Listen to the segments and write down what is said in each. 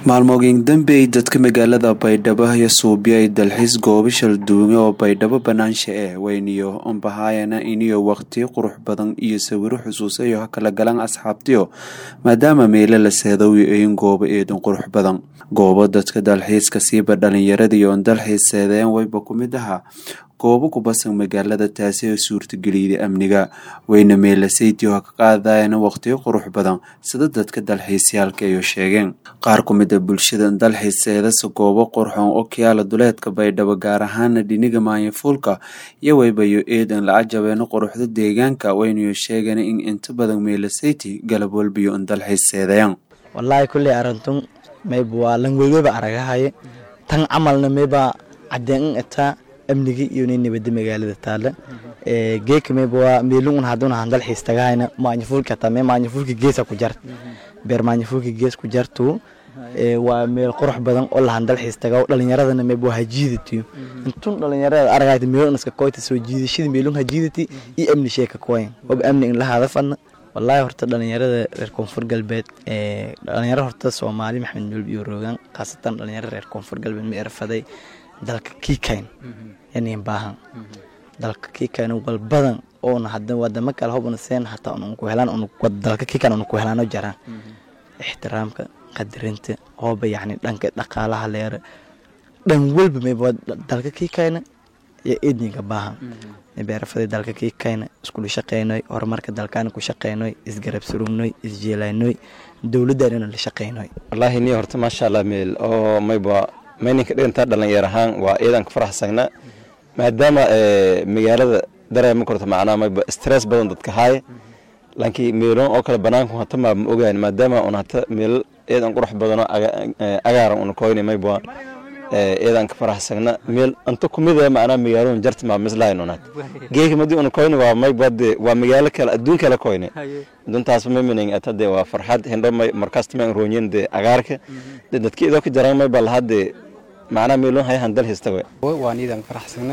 maalmooyin dambe ay dadka magaalada baydhabo iyo suubiyo ay dalxiis goobo shalduume oo baydhabo banaansha eh weyniyo unbahaayana iniyo waqti qurux badan iyo sawiro xusuusayo ha kala galan asxaabtiyo maadaama meelo la seedawi ayin goobo eedan qurux badan goobo dadka dalxiiska siiba dhalinyaradiiyo on dalxiis seedeen wayba ku mid ahaa goobo ku basan magaalada taasi oo suurtageliyday amniga weyna meelasaytiyo ha ka qaadayana waqtiyo qurux badan sida dadka dalxiisyaalka ayo sheegeen qaar ku mid a bulshada dalxiiseedasa goobo qurxoon oo kiyaala duleedka baydhabo gaar ahaana dhiniga maanyafuulka iyo waybayo eedan la cajabeeno quruxda deegaanka waynayo sheegana in inta badan meelasayti galab walbiyo on dalxiiseedayaan wallaahi kulley arintun mayba waa langweygoba aragahaye tan camalna mayba cadeen itaa amniga iyo nin nabada magaalada taale geeka mayba waa meelungun haduna han dalxiis tagahayna maanyafuulka taa mee maanyafuulka geesa ku jart beer maanyafuulka gees ku jartu waa meel qurux badan oo lahan dalxiis taga dhalinyaradana mayba waa hajiidatiyo intun dhalinyarada aragayta meelun iska koyta soo jiidashada meelun hajiidati iyo amni sheeka koyen waba amni in la hadafadna wallaahi horta dhalinyarada reer koonfur galbeed dhalinyaro horta soomaali maxamed nolb iyo roogan khaasatan dhalinyaro reer koonfur galbeed ma erfaday dalka kiikayn yanin baahan dalka kiikayn walbadan oona hada wadamo kale hobna seen hataa unku helaan dalka kiikayn una ku helaano jaraan ixtiraamka qadarinta hooba yacni dhanka dhaqaalaha leera dhan walba mayba dalka kiikayna iyo edninka baahan beerafaday dalka kiikayna iskula shaqeynoy horumarka dalkaana ku shaqeynoy isgarab surugnoy isjeelaynoy dowladdaanina la shaqeynoy wallaahi ni horta maasha allah meel oo mayba mayninka dhigantaa dhalinyar ahaan waa iyadan ka faraxsagna maadaama magaalada dareema korta macnaa mayba stress badan dadka haaye laakiin meelon oo kale banaanku hata maa ma ogaan maadaama un hata meel iyadan qurux badano agaaran una koyni mayba iyadan ka faraxsagna meel anta kumida macnaa magaalon jarta maa mislahayn unat geeka madi una koyni waa mayba de waa magaalo kale adduun kale koyni duntaas mamining atade waa farxad hindho may markaas tama roonyen de agaarka de dadki idoo ka jaran mayba lahade macnaa meelon hayahan dal histawe waan iidan faraxsagna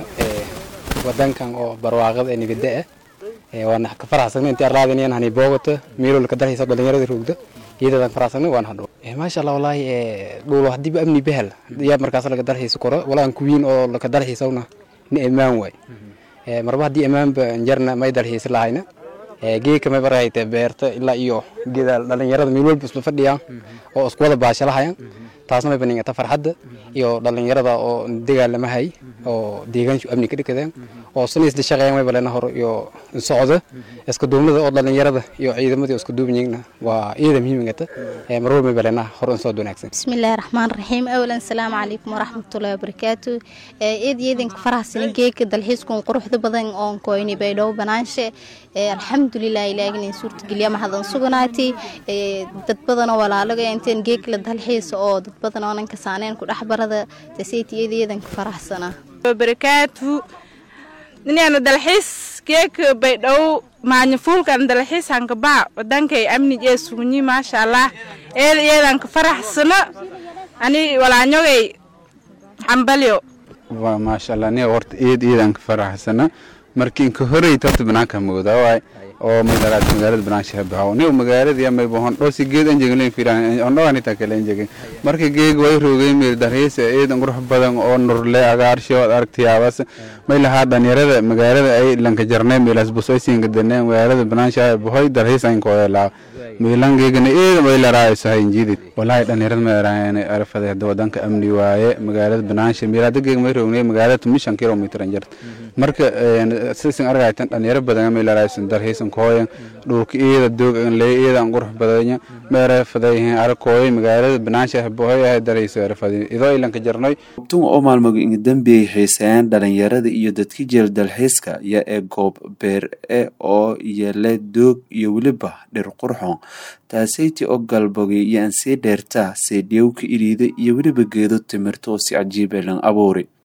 wadankan oo barwaaqada ee nibada ah waan ka faraxsagna intii arlaadinayan hani boogato meelol ka dalxiisa dhalinyarada roogda iyadadan faraxsagna waan hadho maasha allah wallaahi dhuulo hadiiba amni behel yaa markaas laga dalxiisa koro walaan kuwiin oo laka dalxiisawna ni ammaan waay marba haddii ammaanba jarna may dalxiisa lahayna geeka may barahayte beerta ilaa iyo gedaal dhalinyarada meel walba isla fadhiyaan oo isku wada baashalahayan taasna may baningata farxadda iyo dhalinyarada oo dagaalamahay oo deegaanshu amni ka dhikadeen oo sina isla shaqeeyan may balena hor iyo socda iska duubnada oo dhalinyarada iyo ciidamadii isku duubanyigna waa iyada muhiimingata marwal may balena hor in soo wanaagsan bismillaahi raxmaan raxiim awalan salaamu calaykum waraxmatullahi wabarakaatu eed yeedinka faraxsani geeka dalxiiskun quruxda badan oon koyni baydhabo banaanshe alxamdulilah ilaagina suurtageliya mahadan suganaati dad badanoo walaalaga inteen geek la dalxiisa oo dad badan oonan kasaaneen ku dhexbarada taseytiyadeedanka faraxsana barakaatu ninaanu dalxiis geeka baydhabo maanyafuulkan dalxiis hankabaa wadankay amni ee sugunyi maasha allah eed iyadanka faraxsana ani walaanyogay xambalyo maasha allah ni horta eed iyadanka faraxsana markiin ka horeyta horta banaanka moodaa waay oo magaalada magaalada banaanshaha bahaw ni magaalada ya may bohon dhosi geed an jeglen firan ondo anita kale jegen marka geeg way roogay meel darhees eedan qurux badan oo nurle agaarsho aragtiyaabas may lahaa dhalinyarada magaalada ay lanka jarnay meelas busoy siinga daneen magaalada banaanshaha bahoy darhees an kooyelaa meelan geegana eedan way laraayo hayn jidid wallahi dhalinyarada ma yaraan arfada hada wadanka amni waaye magaalada banaansha meelada geeg may roognay magaalada tumishan kilometer an jart marka sisan argaytan dhalinyaro badan may laraayo darhees kooyan dhulka iyada doogan lee iyadan qurux badanya meera fadayhin arakooy magaalada banaansha bohoy ah darayso erfadi idoo ilanka jarnoy goobtun oo maalmoga inga dambeeyay xiiseeyaan dhalinyarada iyo dadka jeel dalxiiska iyo ee goob beer e oo yele doog iyo weliba dhir qurxoon taasayti oo galbogay iyo aan sii dheertaa seedhiyowka iriida iyo weliba geedo timirta oo si cajiib elan abuuri